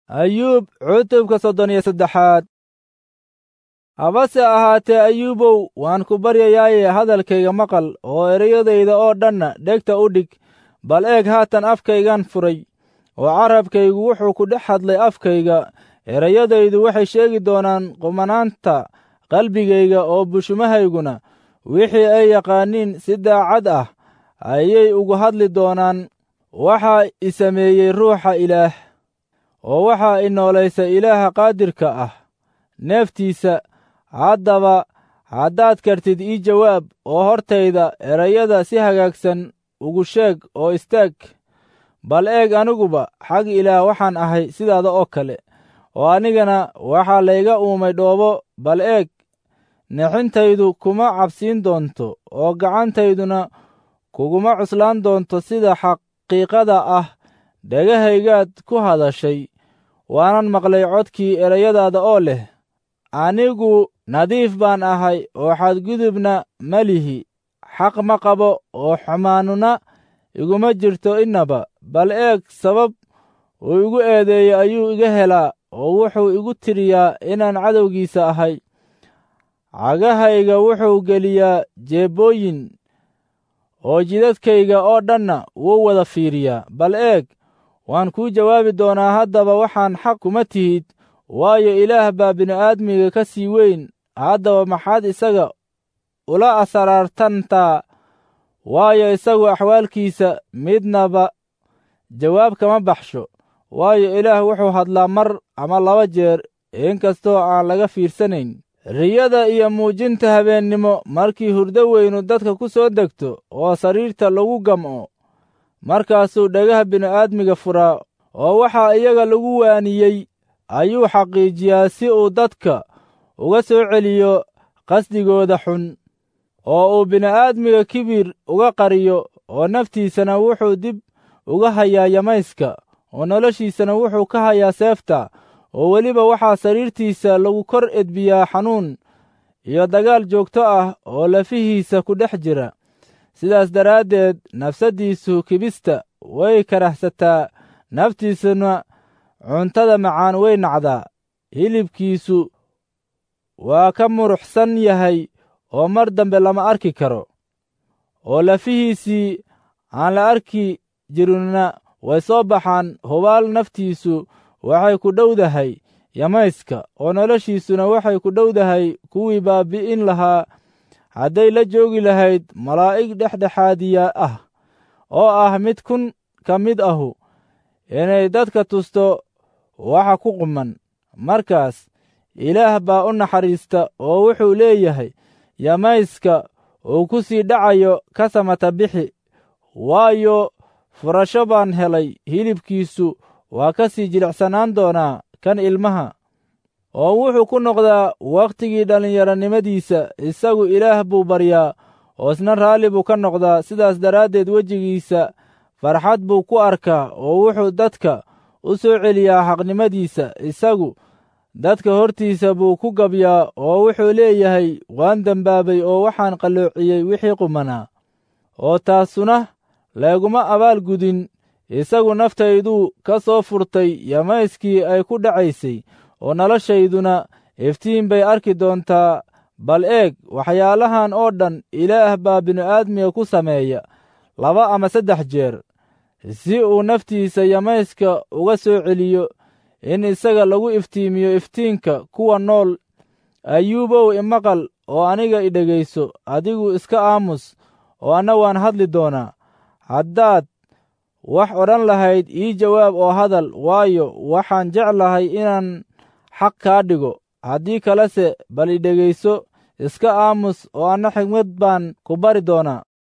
ayuub cutubka soddon iyo saddexaad habase ahaatee ayuubow waan ku baryayaaye hadalkayga maqal oo ereyadayda oo dhanna dhegta u dhig bal eeg haatan afkaygan furay oo carabkaygu wuxuu ku dhex hadlay afkayga ereyadaydu waxay sheegi doonaan qumanaanta qalbigayga oo bushumahayguna wixii ay yaqaaniin si daacad ah ayay ugu hadli doonaan waxaa i sameeyey ruuxa ilaah oo waxaa i noolaysa ilaaha qaadirka ah neeftiisa haddaba haddaad kartid ii jawaab oo hortayda erayada si hagaagsan ugu sheeg oo istaag bal eeg aniguba xag ilaah waxaan ahay sidaada oo kale oo anigana waxaa layga uumay dhoobo bal eeg nexintaydu kuma cabsiin doonto oo gacantayduna kuguma cuslaan doonto sida xaqiiqada ah dhegahaygaad ku hadashay waanan maqlay codkii erayadaada oo leh anigu nadiif baan ahay oo xadgudubna ma lihi xaq ma qabo oo xumaanuna iguma jirto innaba bal eeg sabab uu igu eedeeyey ayuu iga helaa oo wuxuu igu tiriyaa inaan cadowgiisa ahay cagahayga wuxuu geliyaa jeebbooyin oo jidadkayga oo dhanna wuu wada fiiriyaa bal eeg waan kuu jawaabi doonaa haddaba waxaan xaq kuma tihid waayo ilaah baa bini'aadmiga ka sii weyn haddaba maxaad isaga ula asaraartantaa waayo isagu axwaalkiisa midnaba jawaab kama baxsho waayo ilaah wuxuu hadlaa mar ama laba jeer inkastoo aan laga fiirsanayn riyada iyo muujinta habeennimo markii hurdo weynu dadka ku soo degto oo sariirta lagu gam'o markaasuu dhagaha bini'aadmiga furaa oo waxaa iyaga lagu waaniyey ayuu xaqiijiyaa si uu dadka uga soo celiyo qasdigooda xun oo uu bini'aadmiga kibir uga qariyo oo naftiisana wuxuu dib uga hayaa yamayska oo noloshiisana wuxuu ka hayaa seefta oo weliba waxaa sariirtiisa lagu kor edbiyaa xanuun iyo dagaal joogto ah oo lafihiisa ku dhex jira sidaas daraaddeed nafsaddiisu kibista way karahsataa naftiisuna cuntada macaan way nacdaa hilibkiisu waa ka muruxsan yahay oo mar dambe lama arki karo oo lafihiisii aan la arki jirinna way soo baxaan hubaal naftiisu waxay ku dhowdahay yamayska oo noloshiisuna waxay ku dhowdahay kuwii baabbi'in lahaa hadday la joogi lahayd malaa'ig dhexdhexaadiya ah oo ah mid kun ka mid ahu inay dadka tusto waxa ku quman markaas ilaah baa u naxariista oo wuxuu leeyahay yamayska uu ku sii dhacayo ka samata bixi waayo furasho baan helay hilibkiisu waa ka sii jilicsanaan doonaa kan ilmaha oo wuxuu ku noqdaa wakhtigii dhallinyaronimadiisa isagu ilaah buu baryaa oo isna raalli buu ka noqdaa sidaas daraaddeed wejigiisa farxad buu ku arkaa oo wuxuu dadka u soo celiyaa xaqnimadiisa isagu dadka hortiisa buu ku gabyaa oo wuxuu leeyahay waan dembaabay oo waxaan qalloociyey wixii qumanaa oo taasuna layguma abaal gudin isagu naftayduu ka soo furtay yamayskii ay ku dhacaysay oo noloshayduna iftiin bay arki doontaa bal eeg waxyaalahan oo dhan ilaah baa bini'aadmiga ku sameeya laba ama saddex jeer si uu naftiisa yamayska uga soo celiyo in isaga lagu iftiimiyo iftiinka kuwa nool ayuubow imaqal oo aniga i dhegayso adigu iska aamus oo anna waan hadli doonaa haddaad wax odhan lahayd ii jawaab oo hadal waayo waxaan jeclahay inaan xaq kaa dhigo haddii kalese bal i dhegayso iska aamus oo anna xigmad baan ku bari doonaa